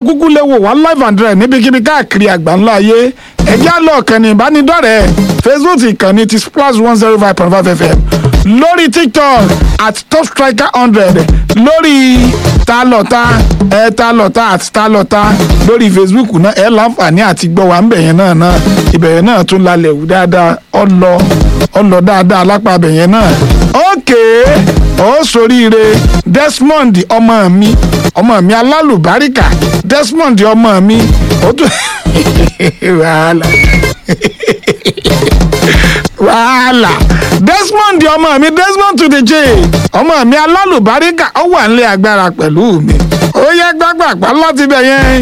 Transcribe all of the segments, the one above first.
kúkú lè wò wá live and direct níbikíbi káàkiri àgbáńlá ayé ẹ̀já lọ kànnì ìbánidọ́rẹ̀ẹ́ facebook ìkànnì ti splash one zero five point five fm lórí tiktok at top striker hundred lórí ta lọ́ta ẹ ta lọ́ta àti ta lọ́ta lórí facebook náà ẹ láǹfààní àti gbọ́ wa ń bẹ̀yẹn náà náà ìbẹ̀yẹn náà tún lálẹ́ wù dáadáa ọlọ ọlọ dáadáa lápá bẹ̀yẹn náà ókè ó soríire desmond ọmọ mi ọmọ mi alálùbáríkà desmond ọmọ mi ó tún wàhálà wàhálà desmond ọmọ mi desmond to the j ọmọ mi alálùbáríkà ó wà nílé agbára pẹ̀lú mi ó yẹ gbàgbàgbà láti bẹ̀ yẹn.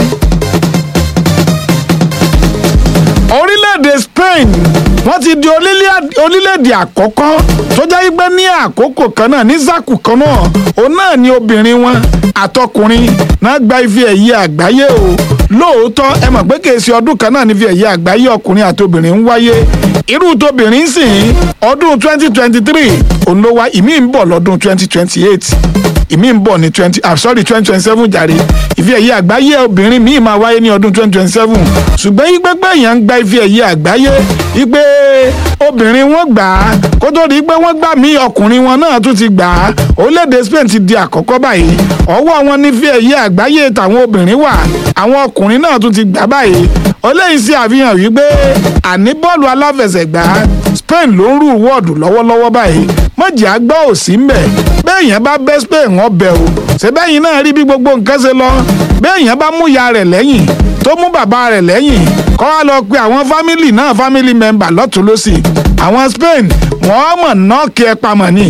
orílẹ̀-èdè spain wọ́n ti di orílẹ̀-èdè àkọ́kọ́ tó jẹ́ pé ní àkókò kan náà ní zaku kan náà òun náà ni obìnrin wọn àtọkùnrin náà gba ife ẹ̀yẹ àgbáyé o lóòótọ́ ẹ mọ̀ pé kèsì ọdún kan náà ní ife ẹ̀yẹ àgbáyé ọkùnrin àti obìnrin ń wáyé irú tóbìnrin sì ń ọdún twenty twenty three òun ló wá ìmí ń bọ̀ lọ́dún twenty twenty eight ìmí ń bọ̀ ní twenty ah sorry twenty twenty seven jàre ife ẹ̀yẹ àgbáyé obìnrin míì máa wáyé ní ọdún twenty twenty seven ṣùgbọ́n yí pẹ́pẹ́ èèyàn ń gba ife ẹ̀yẹ àgbáyé yí pé obìnrin wọn gbà á kó tó di pé wọ́n gbà mí ọkùnrin wọn náà tún ti gbà á orílẹ̀-èdè Spain ti di àkọ́kọ́ báyìí ọwọ́ wọn ní ife ẹ̀yẹ àgbáyé tàwọn obìnrin wà àwọn ọkùnrin náà tún ti gbà báyìí eléyìí sì àfihàn wípé àní bọ́ọ̀lù aláfẹsẹ̀gbá Spain ló ń rú wọ́ọ̀dù lọ́wọ́lọ́wọ́ báyìí mọ̀jẹ̀ àgbà ò sí mbẹ̀ bẹ́ẹ̀yàn bá bẹ́ Spain wọ́n bẹ̀ o ṣẹ́bẹ́yìn náà rí bí gbogbo nǹkan ṣe lọ bẹ́ẹ̀yàn bá mú ya rẹ̀ lẹ́yìn tó mú bàbá rẹ̀ lẹ́yìn kọ́ wá lọ pe àwọn fámìlì náà fámìlì mẹ́mbà lọ́tún lọ́sì àwọn Spain wọ́n mọ̀ náà kí ẹ pamọ́ ni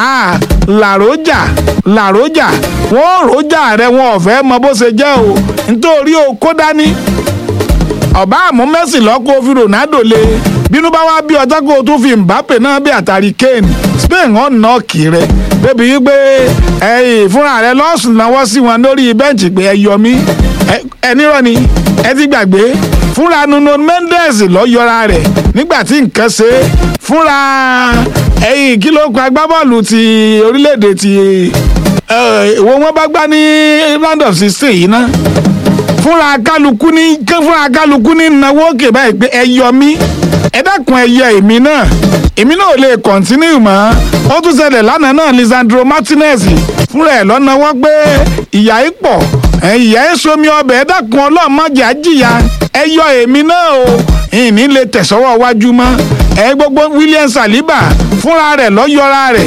làrójà làrójà wọ́n ròjà rẹ̀ wọn ò fẹ́ mọ bó ṣe jẹ́ o nítorí o kó dání ọba àmú Messi lọ́kọ́ fi Ronaldo lé bínú bá wá bí ọjọ́ kó o tún fi Mbappe náà bí àtàrí Kane Spain wọn nà kì rẹ débi wípé ẹyìn fúnra rẹ lọ́sùn náwó sí wọn lórí bẹ́ǹchì pé ẹ yọ mí ẹnirọ́ ni ẹ ti gbàgbé fúnra Nuno Mendes lọ yọra rẹ̀ nígbà tí nǹkan ṣe fúnra ẹyìn kí ló pa agbábọ́ọ̀lù ti orílẹ̀-èdè ti ìwọ wọn bá gbá ní round of sixteen yìí náà fúnra kálukú ní fúnra kálukú ní náwó òkè báyìí pé ẹ yọ mí ẹ dákun ẹ yẹ èmi náà èmi náà ò lè kọ̀ntínú mọ́ ó tún ṣẹlẹ̀ lánàá náà Lisandro Martinez fúnra ẹ̀ lọ́nà wọ́n pé ìyá yìí pọ̀ ìyá yìí somi ọbẹ̀ ẹ dákun ọlọ́mọdé àjìyà ẹ yọ èmi náà o ìní lè tẹ̀sọ́wọ́ wájú mọ́ ẹ gbogbo William Saliba fúnra rẹ̀ lọ́ yọra rẹ̀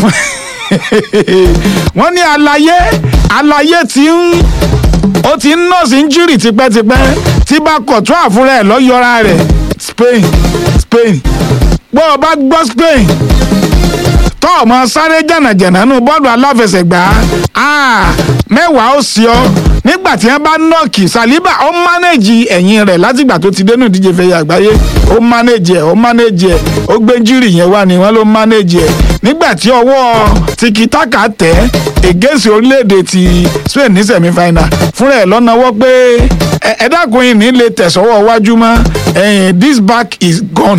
wọ́n ní àlàyé àlàyé tí ń ó ti ń nọ́ọ̀sì injury tipẹ́tipẹ́ tí bá kọ̀ tó àfúnra ẹ̀ lọ́yọ̀ra rẹ̀ Spain Spain gbọ́ ọ bá gbọ́ Spain tọ́ ọmọ sáré jànàjànà nù bọ́ọ̀lù aláfẹsẹ̀gbá mẹ́wàá ó sí ọ nígbà tí wọ́n bá nọ́ọ̀kì Saliba ó mánéjì ẹ̀yìn rẹ̀ látìgbà tó ti dénú ìdíje fẹ̀yẹ àgbáyé ó mánéjì ẹ̀ ó mánéjì ẹ̀ ó gbé injury yẹn wá ni wọ́n ló mánéjì ẹ̀ nígbà tí ọwọ́ tiki-taka tẹ̀ against orílẹ̀-èdè ti Spain ní semi-final fúnra ẹ̀ lọ́nàwọ́ pé ẹ dákun yìí ní lè tẹ̀sọ́wọ́ wájú mọ́ this back is gone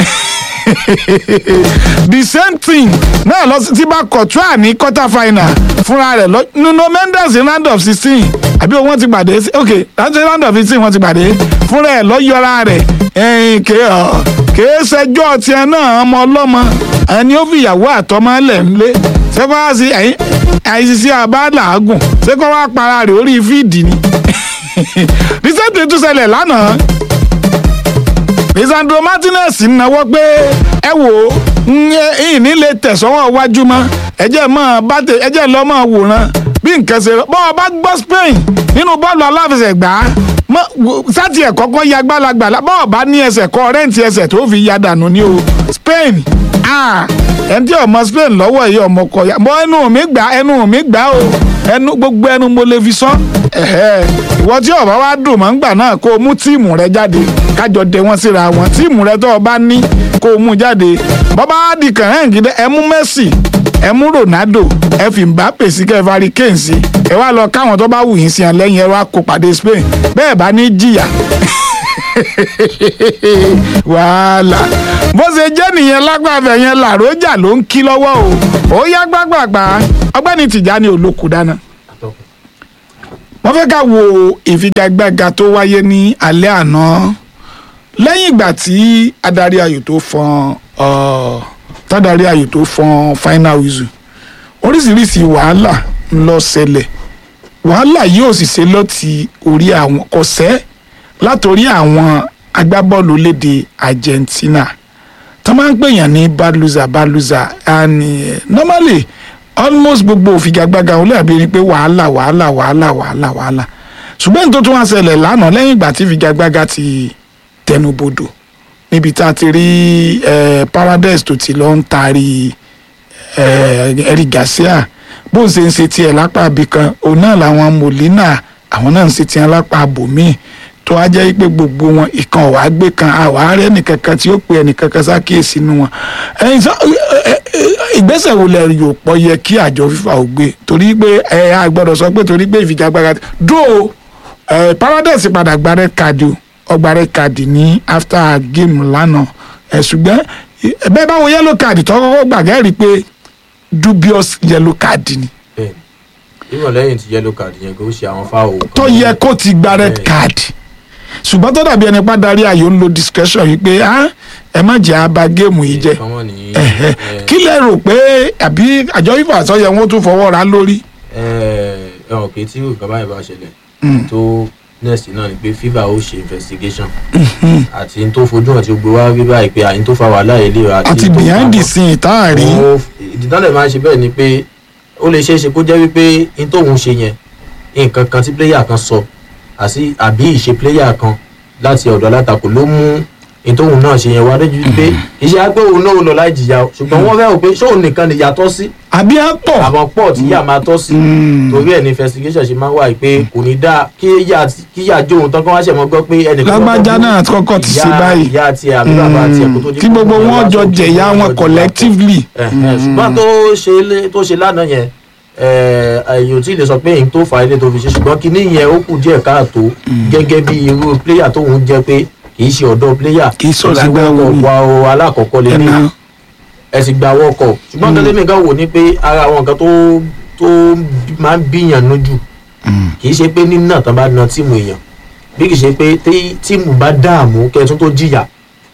the same thing náà lọ sí tí bá kọ̀túà ní quarter final fúnra rẹ̀ lọ Nuno Mendes round of sixteen àbí wọ́n ti pàdé ok round of sixteen wọ́n ti pàdé fúnra ẹ̀ lọ yọra rẹ̀ kèé ṣẹjọ́ tiẹ̀ náà ọmọ ọlọ́mọ ẹni ó fi ìyàwó àtọmọ lẹ̀ ńlé ṣẹ́kọ́ wá sí àìsísí àbálàágùn ṣẹ́kọ́ wá para rẹ̀ orí fíìdì ni recent tún ṣẹlẹ̀ lánàá Lisandro Martinez náwó pé ẹ wò ó ìní lè tẹ̀sọ́wọ́ wájú mọ́ ẹjẹ́ mọ́ bàtẹ ẹjẹ́ lọ́ mọ́ wòran bí nǹkan ṣe bọ́ ọ bá gbọ́ Spain nínú bọ́ọ̀lù aláfẹsẹ̀gbá sátì ẹ̀ kọ́kọ́ ya gbálagbà bọ́ ọ bá ní ẹsẹ̀ kọ́ rẹ́ǹtì ẹsẹ̀ tó fi ya dànù ní o Spain ẹni tí ọmọ Spain lọ́wọ́ yìí ọmọ kọ ya mọ ẹnu mi gbà ẹnu mi gbà o ẹnu gbogbo ẹnu mo lè fi sọ ìwọ tí ọba wa dùn mọ́ ngbà náà kó o mú tíìmù rẹ jáde kájọ dé wọn síra wọn tíìmù rẹ tó o bá ní kó o mú jáde bọ́bá wa di kàn án gidi ẹ mú Messi ẹ mú Ronaldo ẹ fi Mbappe sí kẹ vari kane sí ẹ wá lọ káwọn tó bá wù yín sí ẹ lẹ́yìn ẹ wá kó pàdé Spain bẹ́ẹ̀ bá ní jìyà wàhálà bó ṣe jẹ́ nìyẹn lágbàfẹ́ yẹn làrójà ló ń kí lọ́wọ́ o ó yá gbàgbàgbà ọgbẹ́ni Tìjání olókùú dáná wọ́n fẹ́ ká wo ìfigagbága tó wáyé ní alẹ́ àná lẹ́yìn ìgbà tí adarí ayò tó fọn uh, tádàrí ayò tó fọn final whistle oríṣiríṣi wàhálà ń lọ ṣẹlẹ̀ wàhálà yóò sì ṣe lọ́ti orí àwọn kọ̀sẹ́ látòrí àwọn agbábọ́ọ̀lù léde Argentina tó máa ń pèèyàn ní bad loser bad loser and uh, normally almost gbogbo òfigagbága wọn lẹ́yìn bí pé wàhálà wàhálà wàhálà wàhálà wàhálà ṣùgbọ́n tó tún wá ṣẹlẹ̀ lánàá lẹ́yìn ìgbà tí ìfigagbága ti tẹnubodò níbi tá a ti rí eh, Paradise tó ti lọ ń taari eh, Eric Garcia bó ń ṣe ń ṣe tiẹ̀ lápá ibì kan òun náà làwọn Molina àwọn náà ń ṣe tiẹ̀ lápá abòmíì tó wá jẹ́ pé gbogbo wọn ìkan ọ̀wá gbé kan àwárí ẹnìkankan tí ó pe ẹnìkankan sákèésí nu wọn ẹ̀yin sọ ìgbésẹ̀ wo lẹ yóò pọ̀ yẹ kí àjọ FIFA ò gbé torí pé ẹ á gbọ́dọ̀ sọ pé torí pé ìfigagbága dó ẹ Paradise padà gba red card o ọgbà red card ní after game lánàá ẹ ṣùgbọ́n ẹ bẹ́ẹ̀ báwo yellow card tó kọ́kọ́ gbàgẹ́ rí i pé dubious yellow card ni bẹ́ẹ̀ni ìwọ̀n lẹ́yìn tí yellow card yẹn kò ṣe àwọn fáwọn kan tó yẹ kó ti gba red Bẹ́ẹ̀. card ṣùgbọ́n tó dàbí ẹni pa darí ayò ń lo discretion yìí pé ah, ẹ má jẹ́ àbá géèmù yìí jẹ́ kọ́mọ́ ní Ẹ̀hẹ̀. kí lẹ rò pé àbí àjọ FIFA àsọyẹ wọn tún fọwọ́ ra lórí. ẹ̀hàn pé tí nǹkan báyìí bá ṣẹlẹ̀ tó next náà ni pé FIFA ó ṣe investigation àti n tó fojú hàn tí ó gbé wá rí báyìí pé àyín tó fa wàhálà yìí lè ra àti behind the scene tá a rí Ó- ìdídánlẹ̀ máa ń ṣe bẹ́ẹ̀ ni pé ó lè ṣeé ṣe kó jẹ́ wípé n tóun ṣe yẹn nǹkan kan tí pléyà kan sọ àti àbí ìṣe pléyà kan láti ọ̀dọ̀ alátakò ló mú n tóun náà ṣe yẹn wá lójú pé iṣẹ́ agbé òun náà ó lọ láì jìyà o ṣùgbọ́n wọ́n fẹ́ rò pé ṣóun nìkan nìyà tọ́ sí àbí á pọ̀ àmọ́ pọ̀ tí yà máa tọ́ sí torí ẹ̀ ní investigation ṣe máa ń wà yìí pé kò ní dáa kí yà kí yà jóun tán kán wá ṣẹ̀ mọ́ gbọ́ pé ẹnìkan lágbájá náà kọ́kọ́ ti ṣe báyìí ìyá tiẹ̀ àbí bàbá tiẹ̀ kó tó di kí pé gbogbo wọ́n wọn wá jọ sókè, jẹ̀yà wọ́n wọn jọ collectively. Ẹ̀hẹ̀, ṣùgbọ́n tó ṣe lé- tó ṣe lánàá yẹn èyí ò tí ì lè sọ pé èyí tó fà á ilé tó fi ṣe ṣùgbọ́n kinní yẹn ó kù díẹ̀ káàtó gẹ́gẹ́ bí irú pléyà tóun jẹ́ pé kì í ṣe ọ̀dọ́ pléyà Kì í ṣe Ó sì ọ̀dọ́ wọ́kọ̀ wò. wa o alákọ̀ọ́kọ́ lé ní ẹ̀nà ẹ sì gba wọ́kọ̀ ṣùgbọ́n tẹ́lẹ̀ mi kan wò ní pé ara àwọn nǹkan tó tó máa ń bíyàn lójú kì í ṣe pé nínà tán bá na tíìmù èèyàn bí kì í ṣe pé tí tíìmù bá dààmú kẹtún tó jìyà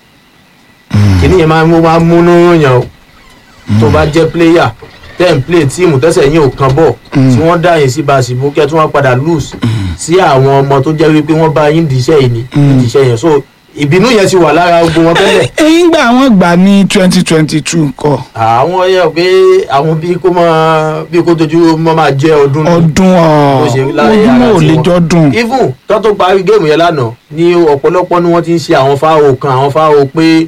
kìíní yẹn máa ń mú máa ń múnú yàn o tó bá jẹ́ pléyà tẹ́ ń play tíìmù tẹ́sẹ̀ yín ò kan bọ̀ tí wọ́n dá yín sí báṣìbò kẹtún wọn padà lose sí àwọn ọmọ tó jẹ́ wípé wọ́n bá yín dìíṣẹ́ yìí ní dìíṣẹ́ yẹn so ìbínú yẹn ti wà lára gbogbo wọn tẹ́lẹ̀ ẹ̀yìn gbà wọ́n gbà ní twenty twenty two kọ́ àwọn yẹ pé àwọn bí kò máa bí kò tójú mọ́ máa jẹ́ ọdún ní ọdún bó ṣe rí lára ọdún ara ò lè tiwọn. jọdún even tó tó parí géèmù yẹn lánàá ní ọ̀pọ̀lọpọ̀ ni wọ́n ti ń ṣe àwọn fáwọn kan àwọn fáwọn pé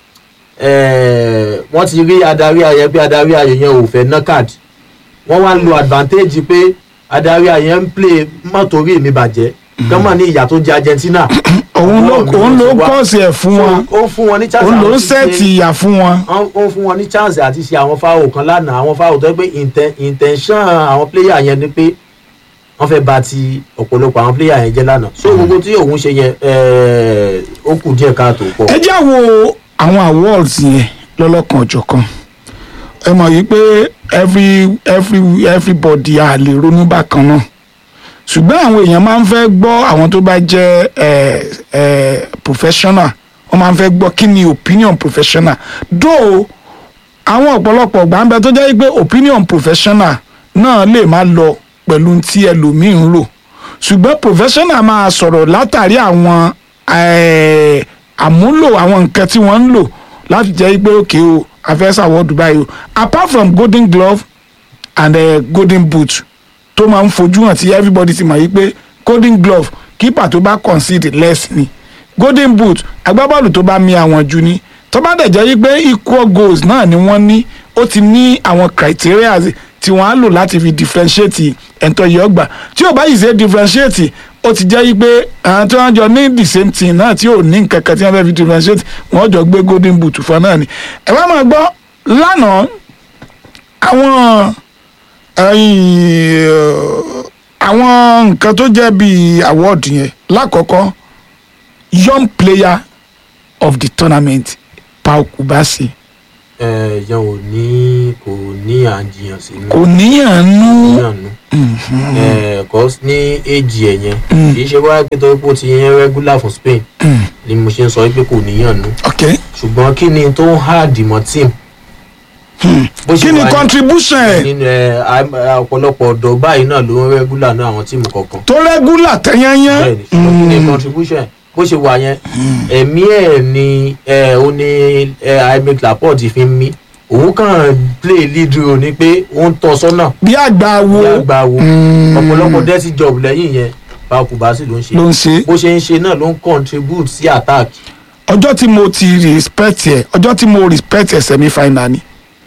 eh, wọ́n ti rí adarí ayẹ pé adarí ayẹ yẹn ò fẹ́ ná káàdì wọ́n wá ń lo advantage pé adarí ayẹ ń play mọ́tò orí mi bàjẹ́ kọ́mọ̀ ní ìyà tó jẹ Argentina òun ló Ọlọ́run òun ló ló ṣe wá. kọ́ọ̀sì ẹ̀ fún So, wọn ó fún wọn ní chance òun ló ń àti ṣe- sẹ́ẹ̀tì ìyà fún wọn. wọ́n ó fún wọn ní chance àti ṣe àwọn fáwọn kan lánàá àwọn fáwọn tó yẹ pé inten- intention àwọn player yẹn ni pé wọ́n fẹ́ bà ti ọ̀pọ̀lọpọ̀ àwọn player yẹn jẹ́ lánàá so gbogbo tí òun ṣe yẹn eh, ó kù díẹ̀ káàtó pọ̀. ẹ já wo àwọn awards yẹn lọ́lọ́kan ọ̀jọ̀kan ẹ mọ̀ yìí pé every every everybody a lè ronú bákan náà ṣùgbọ́n àwọn èèyàn máa ń fẹ́ gbọ́ àwọn tó bá jẹ́ ẹ ẹ professional wọ́n máa ń fẹ́ gbọ́ kí ni opinion professional though àwọn ọ̀pọ̀lọpọ̀ gbàǹbẹ tó jẹ́ pé opinion professional náà lè má lọ pẹ̀lú tí ẹlòmíì ń rò ṣùgbọ́n professional máa sọ̀rọ̀ látàrí àwọn eh, àmúlò àwọn nǹkan tí wọ́n ń lò láti jẹ́ pé òkè o afẹ́sà wọ́ọ̀dù báyìí o apart from golden glove and uh, golden boot tó máa ń fojú hàn tí everybody ti mọ̀ yí pé golden glove keeper tó bá concede less ni golden boot agbábọ́ọ̀lù tó bá mi àwọn jù ni tó bá dẹ̀ jẹ́ yí pé equal goals náà ni wọ́n ní ó ti ní àwọn criteria tí wọ́n á lò láti fi differentiate ẹ̀ńtọ́ yìí ọgbà tí ò bá yìí ṣe differentiate ó ti jẹ́ yí pé àwọn tí wọ́n jọ ní the same thing náà tí ò ní nǹkan kan tí wọ́n fẹ́ fi differentiate wọ́n jọ gbé golden boot fún náà ni ẹ wá máa gbọ́ lánàá àwọn ẹ̀yìn, àwọn nǹkan tó jẹ́ bíi award yẹn lákọ̀ọ́kọ́ young player of the tournament Pau Kubasi ẹ yẹn ò ní kò ní àjiyàn sínú kò níyànjú níyànjú ẹ kọ́ ní èjì ẹ̀ yẹn kì í ṣe wá pé torí pé ó ti yẹn regular fún Spain ni mo ṣe ń sọ pé kò níyànjú ok ṣùgbọ́n kí ni tó ń hard mọ́ team bó ṣe kí ni wà ní- contribution ẹ̀ nínú ẹ à- ọ̀pọ̀lọpọ̀ ọ̀dọ́ báyìí náà ló ń regular náà àwọn tíìmù kọ̀ọ̀kan tó regular tẹ́yányán bẹ́ẹ̀ni ṣùgbọ́n kí ni contribution bó ṣe wà yẹn ẹ̀mí ẹ̀ ni ẹ̀ ó ní ẹ̀ Aimé Laporte fi ń mí òun kàn play lead role ni pé ó ń tọ́ sọ́nà bí àgbà wo bí àgbà wo Mm. ọ̀pọ̀lọpọ̀ dirty job lẹ́yìn yẹn bákú báṣì ló ń ṣe ló ń ṣe bó ṣe ń ṣe náà ló ń contribute sí attack ọjọ́ tí mo ti respect ẹ̀ ọjọ́ tí mo respect ẹ̀ semi final ni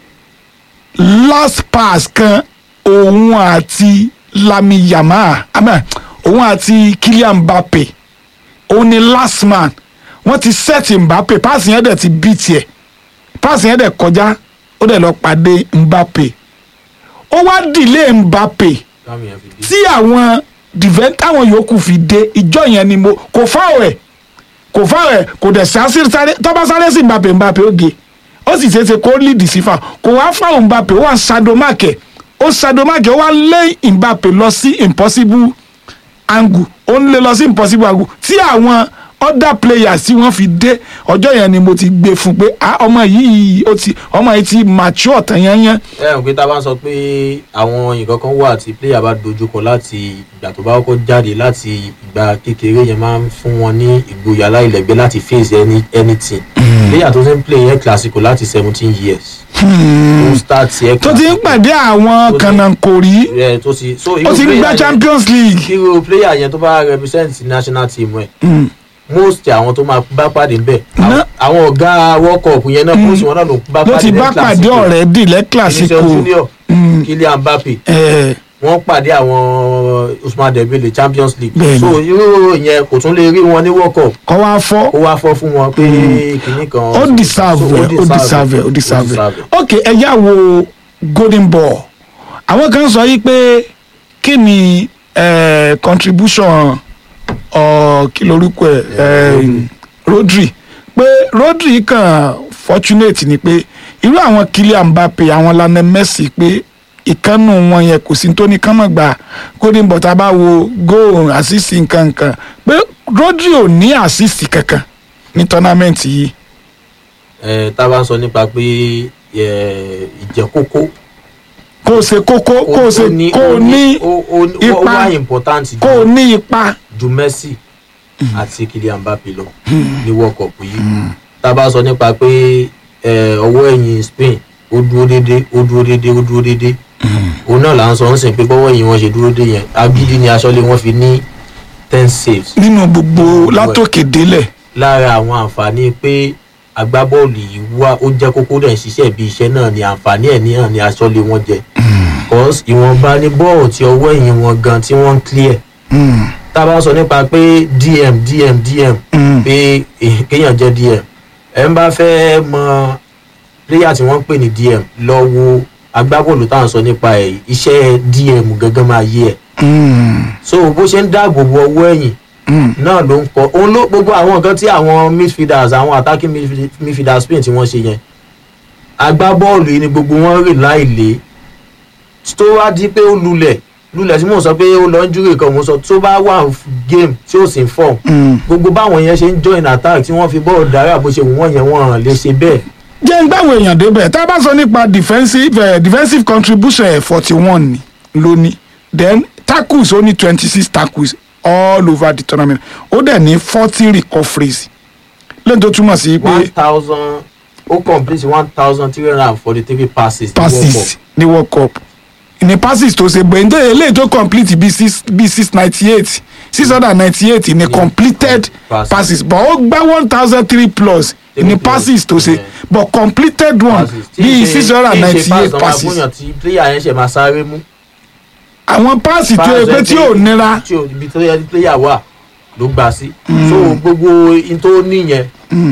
last pass kan òun àti Lami Yamal amen òun àti Kylian Mbappe òun ni last man wọ́n ti set Mbappe pass yẹn dẹ̀ ti beat ẹ̀ pass yẹn dẹ̀ kọjá ó dẹ̀ lọ pàdé Mbappe ó wá delay Mbappe táwọn yẹn fi dé. tí àwọn dìvẹ́ táwọn yòókù fi dé ìjọ yẹn ni mo kò fáwọ̀ ẹ̀ kò fáwọ̀ ẹ̀ kò dẹ̀ sáré sáré tọ́ba sáré sí Mbappe Mbappe ó ge ó sì ṣeéṣe kó lead sí fa kò wá fáwọn Mbappe ó wà sadomake ó sadomake ó wá lé Mbappe lọ sí impossible angle ó ń lé lọ sí impossible angle tí àwọn other players tí wọ́n fi dé ọjọ́ yẹn ni mo ti gbé fún pé ah ọmọ yìí ó ti ọmọ yìí ti mature tán yányán ẹ ǹ pé tá a bá ń sọ pé àwọn nǹkan kan wà tí player bá dojúkọ láti ìgbà tó bá kọ́kọ́ jáde láti ìgbà kékeré yẹn máa ń fún wọn ní ìgboyà láìlẹ́gbẹ́ láti face any anything player tó ti ń play air classico láti seventeen years tó start air tó ti ń classico pàdé àwọn Tó ti- kànáńkòrí ẹ tó ti so ó irú ti ń player gbá yẹn- Champions League. irú player yẹn tó bá represent national team ẹ Mm. most àwọn tó máa bá pàdé ńbẹ̀ Ná- àwọn ọ̀gá world cup yẹn náà most wọn náà ló bá ló pàdé ti ní bá pàdé Clasico. ọ̀rẹ́ dì lẹ́ Vinicius Clasico Junior Mm. Kylian Mbappe Eh, wọ́n pàdé àwọn Usman Dembele Champions League Bẹ́ẹ̀ni. so irú yẹn kò tún lè rí wọn ní World Cup kọ́ wá fọ́ ó wá fọ́ fún wọn pé kìnnì kan ó deserve so, ẹ̀, ó deserve ẹ̀, ó deserve ẹ̀. deserve ok ẹ yá wo golden ball àwọn kan sọ yìí pé kí ni eh, contribution ọ kí lorúkọ ẹ eh, Rodri pé Rodri kan fortunate ni pé irú àwọn Kylian Mbappe àwọn Lionel Messi pé ìkànnù wọn yẹn kò sí tó ní kán mọ̀ gbà golden ball tá a bá wo goal assist nǹkan nǹkan pé Rodri ò ní assist kankan ní tournament yìí ẹ tá a bá ń sọ nípa pé ẹ, ìjẹ́kókó kó o ṣe kókó kó o ṣe kó o ní ó ó- ó ipa, wá important kó o ju ní ipa ju Messi àti Kylian Mbappe lọ ní World Cup yìí tá a bá sọ nípa pé ẹ, ọwọ́ ẹ̀yìn Spain ó dúró déédéé ó dúró déédéé ó dúró déédéé òun náà là ń sọ ń sìn pé bọ́wọ́ ẹ̀yìn wọn ṣe dúró dé yẹn agídí ni aṣọ́lé wọn fi ní ten saves nínú gbogbo látòkè délẹ̀ lára àwọn àǹfààní pé agbábọ́ọ̀lù yìí wá ó jẹ́ kókó dẹ̀ ń ṣiṣẹ́ bí iṣẹ́ náà ni àǹfààní ẹ̀ níhàn ni aṣọ́lé wọn jẹ cause ìwọ̀nba ní bọ́ọ̀lù tí ọwọ́ ẹ̀yìn wọn gan tí wọ́n ń clear Mm, tá a bá sọ nípa pé dm dm dm mm, pé eh, kéèyàn jẹ́ dm ẹ̀ ń bá fẹ́ mọ player tí wọ́n ń pè ní dm lọ wo agbábọ́ọ̀lù tá à ń sọ nípa ẹ̀ iṣẹ́ dm gangan máa yé ẹ̀ mm, so bó ṣe ń dáàbò bo ọwọ́ ẹ̀yìn mm. náà ló ń kọ òun ló gbogbo àwọn nǹkan tí àwọn midfielders àwọn attacking midfield- midfielders Spain tí wọ́n ṣe yẹn agbábọ́ọ̀lù yìí ni gbogbo wọn rìn láìlé tó wá di pé ó lulẹ̀ lulẹ̀ tí mò ń sọ pé ó lọ ń júrè kan mò ń sọ tó bá wà game tí ó sì ń form Mm. gbogbo báwọn yẹn ṣe ń join attack tí wọ́n fi bọ́ọ̀lù dára bó ṣe wù wọ́n yẹn wọ́n lè ṣe bẹ́ẹ̀ jẹ́ ń gbàwọ̀ èèyàn débẹ̀ tá a bá sọ nípa defensive eh, defensive contribution ẹ̀ forty one ni lónìí then tackles ó ní twenty six tackles all over the tournament ó dẹ̀ ní forty recoveries lẹ́yìn tó túmọ̀ sí pé one thousand ó complete one thousand three hundred and forty three passes ní World Cup. passes ní world cup ní passes tó ṣe gbẹ̀ǹdé eléyìí tó complete bíi six bíi six ninety eight six hundred and ninety eight ní completed passes. passes but ó gbá one thousand three plus Three ní plus, passes tó ṣe yeah. but completed one passes. Tí bíi ń ṣe- six hundred and tí ń ṣe ninety pass eight tó máa passes fúnyàn tí player yẹn ṣe máa sáré mú. àwọn passes tó yẹ pé tí ò nira tí ò ibi tó yẹ kí player wà ló gbà sí. so gbogbo in tó níyẹn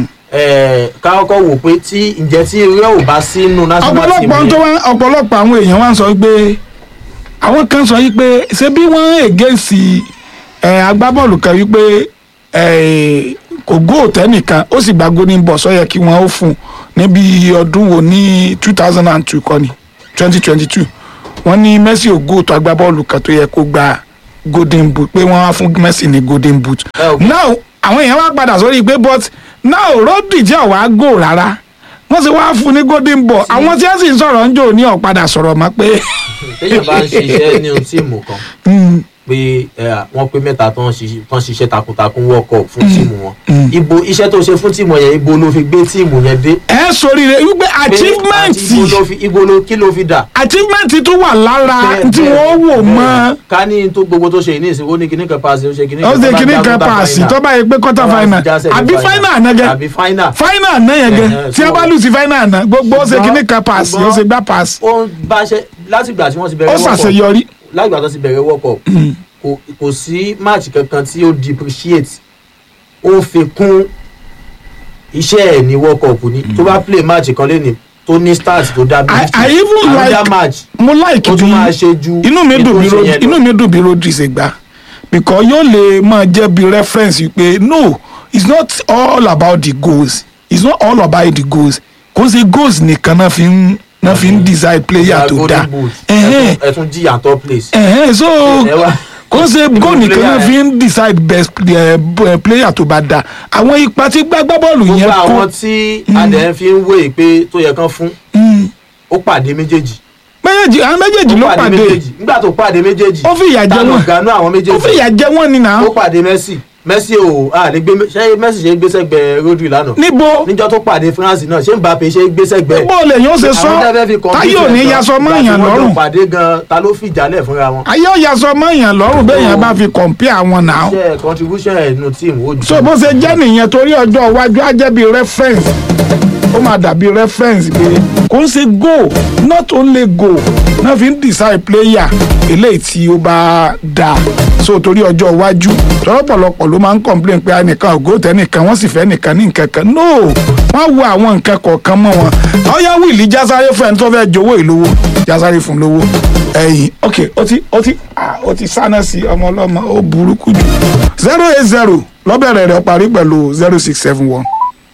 eh, ká kọ́kọ́ wò pé tí ǹjẹ́ tí eré ò bá sínú national team ọ̀pọ̀lọpọ̀ tó wá ọ̀pọ̀lọpọ̀ àwọn èèyàn wá ń sọ pé àwọn kan sọ yìí pé ṣé bí wọ́n against ẹ̀ agbábọ́ọ̀lù kan yìí pé ẹ̀ kò góò tẹ́nìkan ó sì gba golden ball sọ yẹ kí wọ́n ó fún un níbi ọdún wo ní two thousand and two kọ́ni twenty twenty two wọ́n ní Messi ò góò tó agbábọ́ọ̀lù kan tó yẹ kó gba golden boot pé wọ́n wá fún Messi ní golden boot Ẹ ò- now àwọn èèyàn wá padà sórí pé but now Rodri jẹ́ ọ̀wá góò rárá wọ́n sì wá fún un ní golden ball àwọn tí wọ́n sì ń sọ̀rọ̀ ń jò ní ọ̀padà sọ̀rọ̀ mọ́ pé téèyàn bá ń ṣiṣẹ́ nínú tíìmù kan mm, pé ẹ, wọ́n pé mẹ́ta tó ń ṣiṣẹ́ tó ń ṣiṣẹ́ takuntakun wọ́kọ̀ fún tíìmù wọn mm. ibo iṣẹ́ tó ṣe fún tíìmù yẹn ibo ló fi gbé tíìmù yẹn dé ẹ sórí rẹ wípé Pé achievement àti ibo ló fi ibo ló kí ló fi dà. achievement tó wà lára Bẹ́ẹ̀, tí bẹ́ẹ̀, wọ́n wò bẹ́ẹ̀. mọ́ ká ní tó gbogbo tó ṣe ní ìsìn ó ní kíní kan paasi ó ṣe kíní ó kan ṣe tó bá kíní já kan quarter paasi final. tó bá yẹ pé quarter Tó bá final já semi àbí final náà gẹ àbí final final náà yẹn gẹ Ẹ̀hẹ̀, tí a so- bá lù sí final náà gbogbo ó ṣe Ṣùgbọ́n- kíní kan paasi ó ṣùgbọ́n- ṣe gbá paasi ó ń bá ṣe látìgbà tí wọ́n ti ó bẹ̀rẹ̀ World Cup ṣàṣeyọrí látìgbà tó ti bẹ̀rẹ̀ World Cup kò kò sí match kankan tí ó depreciate ó fi kún iṣẹ́ ẹ̀ ní World Cup ni tó bá play match kan lẹ́ni tó ní start tó dá bí I- I even another like- match mo like ó bí tún máa ṣe ju inú mi ètò dùn bí ìṣe Ro- yẹn lọ. inú mi dùn bí Rodri ṣe gbà because yóò lè máa jẹ́ bí reference pé no it's not all about the goals it's not all about the goals kò sí goals nìkan náà fi ń náà fi ń decide player tó Golden dáa Boot, Ẹ̀hẹ́n. ẹ tún- ẹ tún jìyà top place. ẹ̀hẹ́n so ẹ wá- kò ṣe Ìlú goal nìkan player náà ẹ. fi ń decide best eh, b- eh, player tó bá dáa àwọn ipa tí gbágbá bọ́ọ̀lù gbogbo yẹn àwọn kó tí adẹ̀ fi ń wé pé tó yẹ kán fún Mm. ó pàdé méjèèjì méjèèjì àwọn méjèèjì ló ó pàdé pàdé méjèèjì nígbà tó pàdé méjèèjì ó fi ìyà jẹ ta ló wọn ganú àwọn ó fi méjèèjì ìyà jẹ wọn ni nà ó pàdé Messi Messi ò à ní gbé ṣé Messi ṣe gbé sẹ́gbẹ̀ Rodri lánàá níbo níjọ́ tó pàdé France náà ṣé Mbappe ṣe gbé sẹ́gbẹ̀ bó lè yóò ṣe sọ táyé ò ní yasọ mọ́ èèyàn lọ́rùn pàdé gan ta ló fìjálẹ̀ fúnra wọn ayé ò yasọ mọ́ èèyàn lọ́rùn bẹ́ẹ̀ yẹn bá fi compare àwọn náà ṣe contribution ẹ̀ nù tíìmù ó ju so bó ṣe jẹ́ nìyẹn torí ọjọ́ iwájú á jẹ́ bí reference ó máa dàbí reference pé kò ń ṣe goal not only goal náà fi ń decide player eléyìí tí ó bá dáa so torí ọjọ́ iwájú tọ́lọ́pọ̀lọpọ̀ ló máa ń complain pé ẹnìkan ògo tẹnìkan wọ́n sì fẹ́ nìkan ní nǹkan kan no wọ́n wo àwọn nǹkan kọ̀ọ̀kan mọ́ wọn ọyá wíìlì jásáré fún ẹni tó fẹ́ jowó ìlówó jásáré fún lówó ẹ̀yìn ok ó ti ó ti ah, ó ti sáná sí ọmọ ọlọ́mọ ó burúkú jù zero eight zero lọ́bẹ̀rẹ̀ rẹ̀ parí pẹ̀lú zero six seven one.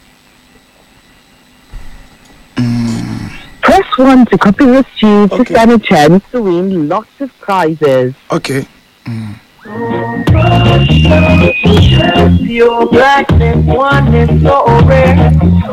Press 1 to copy receipt Okay. to stand a chance to win lots of prizes. ok Your blackness, one is so rare.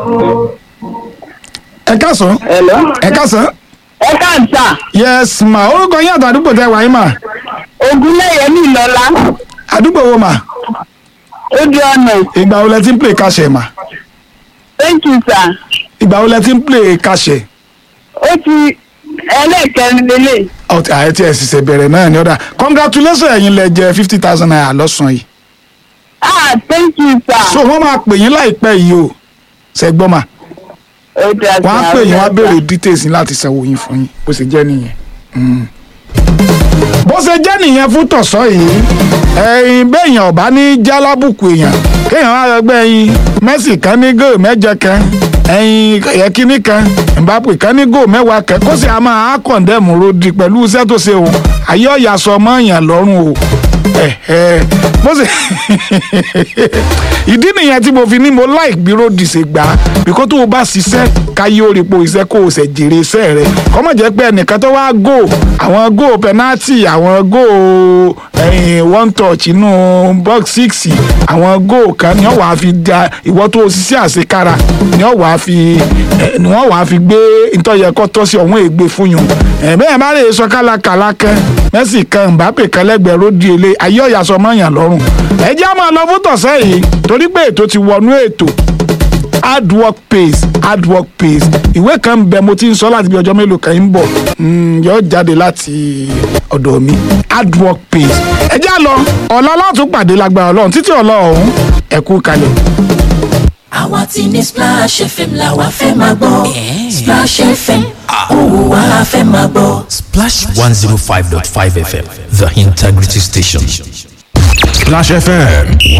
ẹ káàsán Hello? ẹ káàsán Ẹ káàsà, yes ma orúkọ yín àti àdúgbò tẹ wáyé ma Ògúnléyẹmí Ìlọ́lá, àdúgbò wo ma ó di ọ̀nà. ìgbà wo lẹ ti ń play kàṣẹ ma Thank you, sir. ìgbà wo lẹ ti ń play kàṣẹ Ó ti ẹlẹ́ẹ̀kẹrin lélẹ̀. ọtí àyẹ tí ẹ sì ṣe bẹ̀rẹ̀ náà ni ọ̀dà congratulations ẹ̀yin lẹ jẹ fifty thousand naira lọ́sàn-án yìí Ah, thank you, sir. so wọ́n máa pè yín láìpẹ́ yìí o ṣẹ́gbọ́n ma Ó dà sir. wọ́n á pè yín wọ́n á ó dà, béèrè sir. details yín láti sanwó yín fún yín bó ṣe jẹ́ nìyẹn. Mm. bó ṣe jẹ́ nìyẹn fún tọ̀sán yìí ẹ̀yin bẹ́ẹ̀yàn ọ̀bá ní jálábùkù èèyàn kéèyàn wá lọ gbẹ́ yín Messi kan ní góò mẹ́jọ kan ẹ̀yin ẹ̀kíní kan Mbappe kan ní góò mẹ́wàá kan kó sì á máa á kọ̀ǹdẹ́mù Rodri pẹ̀lú iṣẹ́ tó ṣe o ayé ọ̀yà sọ ọmọ èèyàn lọ́rùn o ẹ̀ẹ́ bó ṣe ìdí nìyẹn tí mo fi ní mo like bí Rodri ṣe gbà á bíkọ́ tó o bá ṣiṣẹ́ káyé ó rí po iṣẹ́ kó o ṣẹ̀ jèrè iṣẹ́ rẹ̀ kọ́mọ̀ jẹ́ pé ẹnìkan tó wá gò àwọn gò penalty àwọn gò ẹ̀yìn one touch inú box six àwọn gò kan ni wọ́n wàá fi da ìwọ́ tó o ṣiṣẹ́ àṣekára ni wọ́n wàá fi ẹ̀, ni wọ́n wàá fi gbé ntọ́yẹ̀kọ́ tọ́ sí ọ̀hún ègbè fún yùn ẹ̀ bẹ́ẹ̀ bá lè sọ kálákàlá kan Messi kan Mbappe kan lẹ́gbẹ̀ẹ́ Rodri ele ayé ọ̀yà sọ mọ́yàn lọ́rùn ẹ jẹ́ á máa lọ fún tọ̀sẹ̀ yìí torí pé ètò ti wọnú ètò hard work pays hard work pays ìwé kan ń bẹ mo ti ń sọ láti bí ọjọ́ mélòó kan ń bọ̀ Mm, yóò jáde láti ọ̀dọ̀ mi hard work pays ẹ jẹ́ á lọ ọ̀la látún pàdé lágbára ọlọ́run títí ọ̀la ọ̀hún ẹ kú kalẹ̀. àwa ti ní Splash FM la wa fẹ́ máa gbọ́ Splash FM òun wa fẹ́ máa gbọ́. Splash 105.5 FM, the integrity station. Splash FM